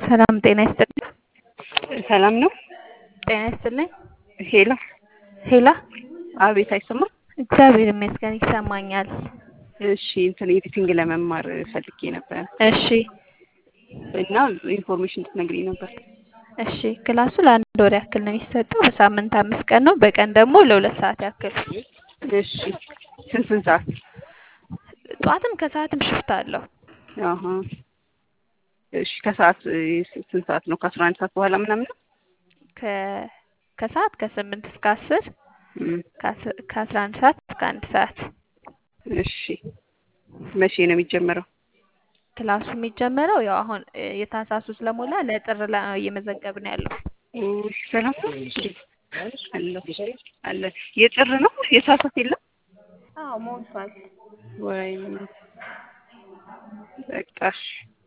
ሰላም ጤና ይስጥልኝ። ሰላም ነው። ጤና ይስጥልኝ። ሄሎ ሄላ አቤት፣ አይሰማም? እግዚአብሔር ይመስገን ይሰማኛል። እሺ እንትን ኤዲቲንግ ለመማር ፈልጌ ነበር እሺ እና ኢንፎርሜሽን እንድትነግሪኝ ነበር። እሺ ክላሱ ለአንድ ወር ያክል ነው የሚሰጠው። በሳምንት አምስት ቀን ነው። በቀን ደግሞ ለሁለት ሰዓት ያክል። እሺ ስንት ስንት ሰዓት? ጠዋትም ከሰዓትም ሽፍት አለው። አሀ እሺ ከሰዓት ስንት ሰዓት ነው? ከአስራ አንድ ሰዓት በኋላ ምናምን ነው? ከ ከሰዓት ከስምንት እስከ አስር እም፣ ከአስ- ከአስራ አንድ ሰዓት እስከ አንድ ሰዓት እሺ መቼ ነው የሚጀመረው? ክላሱ የሚጀመረው ያው አሁን እ፣ የታህሳሱ ስለሞላ ለጥር ላይ ነው እየመዘገብን ያለው። እሺ ሰላም ነው። አለ አለ የጥር ነው የታህሳስ የለም አዎ ሞልቷል። ወይ በቃ እሺ